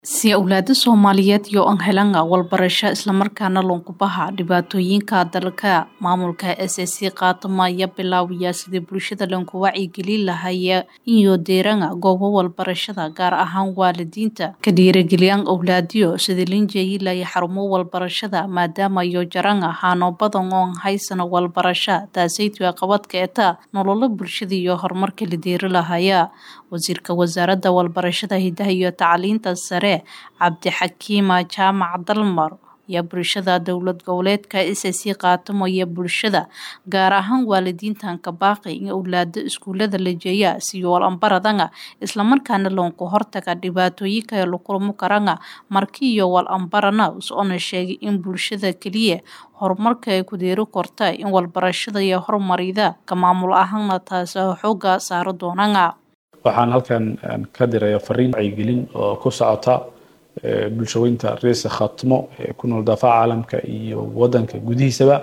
si awlaada soomaaliyeed iyo an helanga walbarasho islamarkaana lunkubaha dhibaatooyinka dalka maamulka s s c qaatamaya bilaawaya sidii bulshada lanku wacyigelin lahaya iyo deeranga goobo walbarashada gaar ahaan waalidiinta ka dhiirageliyan awlaadiyo sidii linjeyilaya xarumo walbarashada maadaama iyo jaranga haano badan oon haysano walbarasha taasaytua qabadka eta nololo bulshada iyo horumarka la deeri lahaya wasiirka wasaaradda walbarashada hidaha iyo tacliinta sare cabdixakiima jaamac dalmar ayaa bulshada dowlad goboleedka s c qaatamaya bulshada gaar ahaan waalidiintan ka baaqi in awlaado iskuulada la jeeya siyool ambaradanga islamarkaana loonku hortaga dhibaatooyinka lakulmo karanga marki iyo wal ambarana usona sheegay in bulshada keliya horumarka ay ku deeri korta in walbarashada iyo horumarida ka maamul ahaana taas xooga saaro doonanga waxaan halkan ka diraya fariin wacyigelin oo ku socota bulshaweynta reesa khaatimo ee ku nool daafaca caalamka iyo wadanka gudihiisaba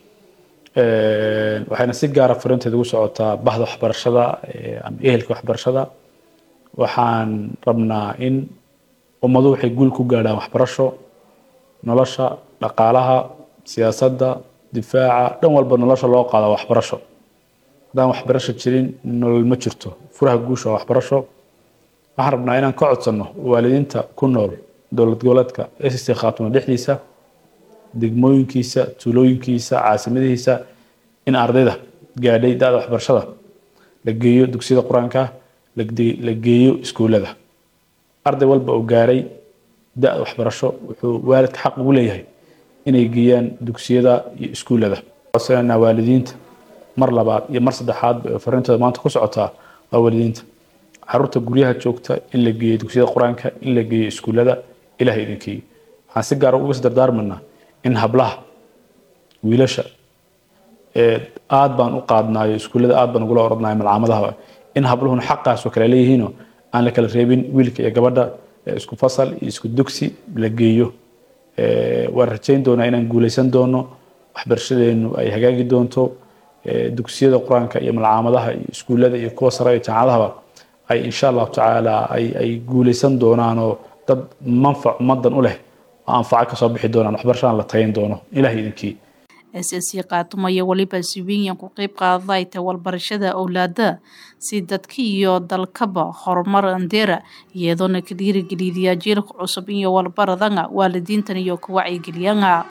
waxayna si gaara fariinteeda ugu socotaa bahda waxbarashada ama ehelka waxbarashada waxaan rabnaa in ummadu waxay guul ku gaadhaan waxbarasho nolosha dhaqaalaha siyaasadda difaaca dhan walba nolosha loo qaada waxbarasho haddaan waxbarasho jirin nolol ma jirto furaha guusha waa waxbarasho waxaan rabnaa inaan ka codsanno waalidiinta ku nool dowlad goboleedka s c khaatimo dhexdiisa degmooyinkiisa tuulooyinkiisa caasimadihiisa in ardayda gaadhay da-da waxbarashada la geeyo dugsiyada qur-aanka la geeyo iskuullada arday walba oo gaaray da-da waxbarasho wuxuu waalidka xaq ugu leeyahay inay geeyaan dugsiyada iyo iskuullada codsananaa waalidiinta mar labaad iyo mar saddexaad fariintooda maanta ku socotaa waa waalidiinta caruurta guryaha joogta in la geeyo dugsiyada qur-aanka in la geeyo iskuullada ilaah idinkeeyo waxaan si gaara uga dardaarmanaa in hablaha wiilasha aad baan u qaadnaayo iskuullada aad baan ugula orodnayo malcaamadahaba in habluhuna xaqaas oo kale leeyihiinoo aan la kala reebin wiilka iyo gabadha isku fasal iyo isku dugsi la geeyo waan rajayn doonaa inaan guuleysan doono waxbarashadeenu ay hagaagi doonto dugsiyada qur-aanka iyo malcaamadaha iyo iskuullada iyo kuwa sare iyo jaamacadahaba ay insha allahu tacaala ay guuleysan doonaanoo dad manfac ummadan u leh oo anfaco kasoo bixi doonaan waxbarashadan la tayin doono ilaah idinkii s s c qaatumaya weliba siwiinyan ku qeyb qaadayta walbarashada awlaada si dadka iyo dalkaba horumar andeera iyadoona ka dhiirigeliyaya jiilka cusub iyo walbaradanga waalidiintan iyo ka wacyigeliyanga